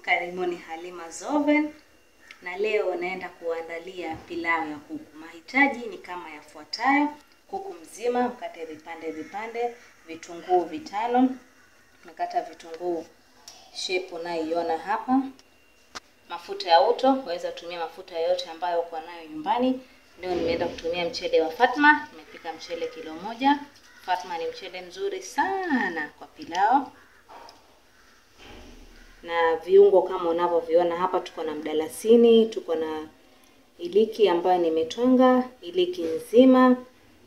Karibuni Halima Zoven, na leo naenda kuandalia pilau ya kuku. Mahitaji ni kama yafuatayo: kuku mzima mkate vipande vipande, vitunguu vitano, nakata vitunguu shepu unayoiona hapa, mafuta ya uto, waweza tumia mafuta yoyote ambayo uko nayo nyumbani. Leo nimeenda kutumia mchele wa Fatma, nimepika mchele kilo moja. Fatma ni mchele mzuri sana kwa pilau na viungo kama unavyoviona hapa, tuko na mdalasini, tuko na iliki ambayo nimetwanga, iliki nzima,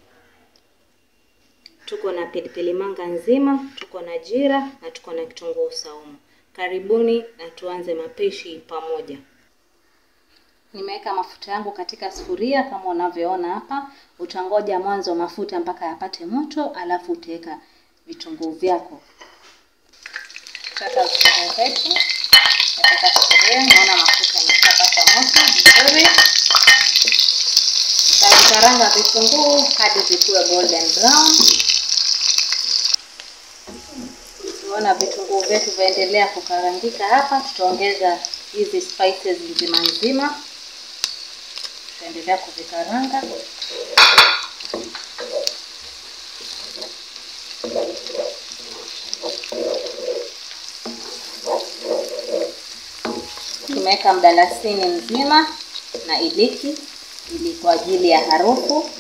tuko na pilipili manga nzima, tuko na jira na tuko na kitunguu saumu. Karibuni na tuanze mapishi pamoja. Nimeweka mafuta yangu katika sufuria kama unavyoona hapa. Utangoja mwanzo mafuta mpaka yapate moto, alafu utaweka vitunguu vyako Tutaweka vitunguu vyetu katika sufuria. Naona mafuta yameshapata moto vizuri. Tutavikaranga vitunguu hadi vikuwe golden brown. Tunaona vitunguu vyetu vaendelea kukarangika hapa, tutaongeza hizi spices nzima nzima, tutaendelea kuvikaranga Tumeweka mdalasini mzima na iliki ili kwa ajili ya harufu.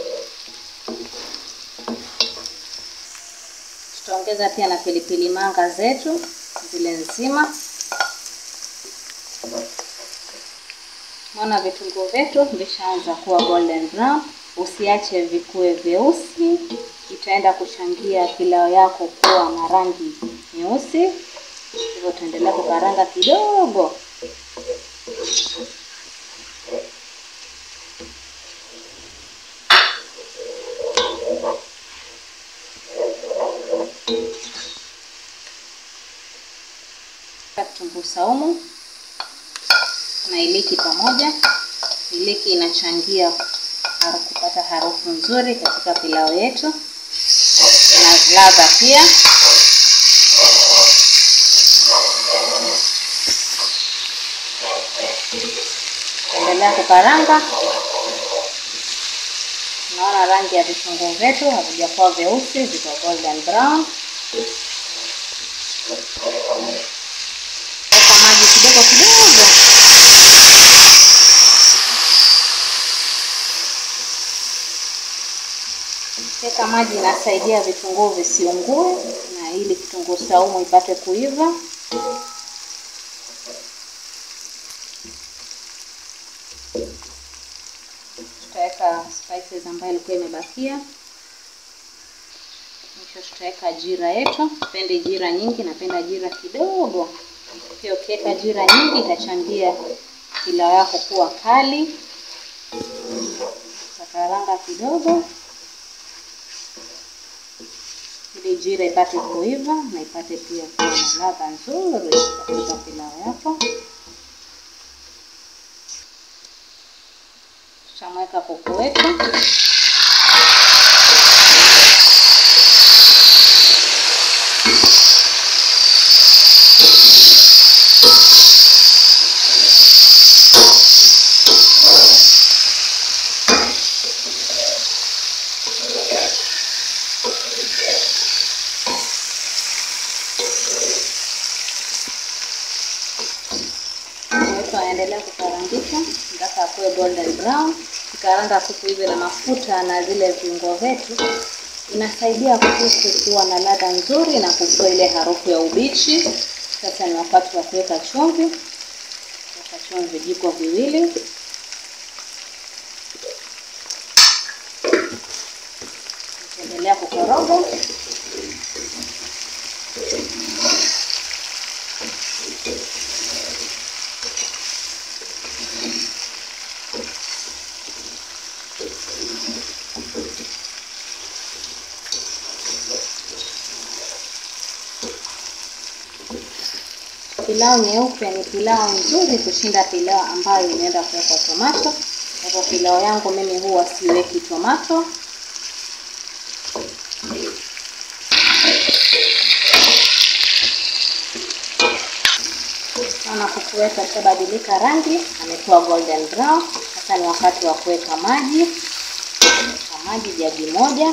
Tutaongeza pia na pilipili manga zetu zile nzima. Naona vitunguu vyetu vishaanza kuwa golden brown. Usiache vikue vyeusi, itaenda kuchangia pilau yako kuwa na rangi nyeusi. Hivyo tuendelea kukaranga kidogo. Kitunguu saumu na iliki pamoja. Iliki inachangia kupata harufu nzuri katika pilau yetu na ladha pia. Endelea kukaranga. Naona rangi ya vitunguu vyetu havijakuwa vyeusi, viko golden brown. Weka maji kidogo kidogo. Weka maji, inasaidia vitunguu visiungue na ili kitunguu saumu ipate kuiva. Tutaweka spices ambayo ilikuwa imebakia. Mwisho tutaweka jira yetu. Sipendi jira nyingi, napenda jira kidogo. Pia ukiweka jira nyingi itachangia pilau yako kuwa kali. Takaranga kidogo ili jira ipate kuiva na ipate pia kuwa na ladha nzuri katika pilau yako. Tutamweka kuku wetu Aendelea kukarangika mpaka akuwe golden brown. Kikaranga kuku hivi na mafuta na zile viungo vyetu, inasaidia kuku kuwa na ladha nzuri na kutoa ile harufu ya ubichi. Sasa ni wakati wa kuweka chumvi. Weka chumvi vijiko viwili. Endelea kukoroga. Pilau nyeupe ni pilau nzuri kushinda pilau ambayo inaenda kuwekwa tomato. Kwa hivyo pilau yangu mimi huwa siweki tomato. Naona kuku wetu ashabadilika rangi, amekuwa golden brown. Sasa ni wakati wa kuweka maji. Weka maji jagi moja.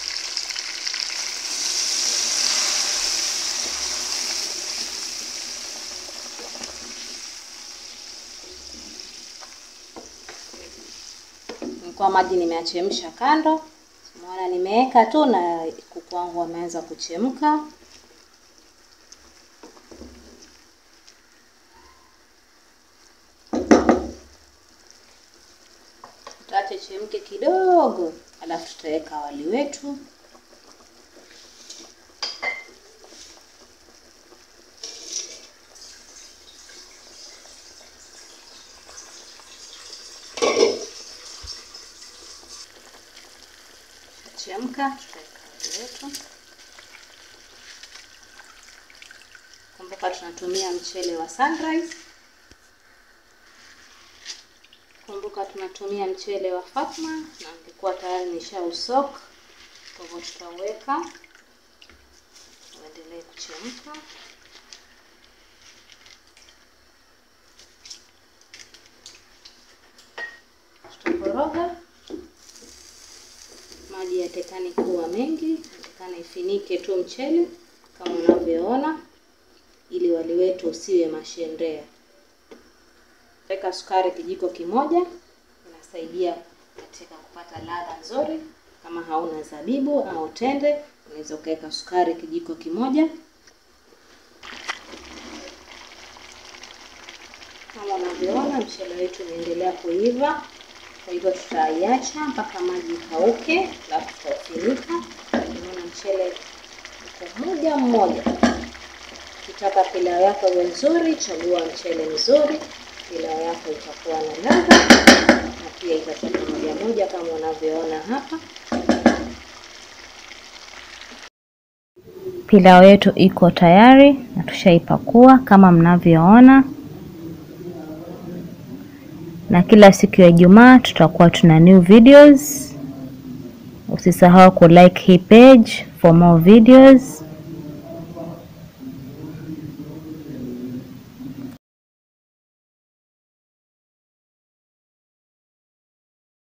Nilikuwa maji nimeachemsha kando, umeona nimeweka tu na kuku wangu wameanza kuchemka. Tutaache chemke kidogo, alafu tutaweka wali wetu. Chemka, tutaweka wali wetu. Kumbuka tunatumia mchele wa Sunrise. Kumbuka tunatumia mchele wa Fatma na nilikuwa tayari nishausok, kwa hivyo tutaweka uendelee kuchemka. Tutakoroga maji yatekani kuwa mengi, yatekana ifinike tu mchele kama unavyoona, ili wali wetu usiwe mashendea. Weka sukari kijiko kimoja, inasaidia katika kupata ladha nzuri. Kama hauna zabibu au tende, unaweza ukaweka sukari kijiko kimoja. Kama unavyoona mchele wetu unaendelea kuiva, kwa hivyo tutaiacha mpaka maji ikauke, alafu tutaufunika. Unaona mchele uko moja mmoja. Ukitaka pilau yako iwe nzuri, chagua mchele mzuri pilau yako itakuwa na ladha na pia itatoka moja moja kama unavyoona hapa. Pilau yetu iko tayari na tushaipakua kama mnavyoona, na kila siku ya Ijumaa tutakuwa tuna new videos. Usisahau ku like hii page for more videos.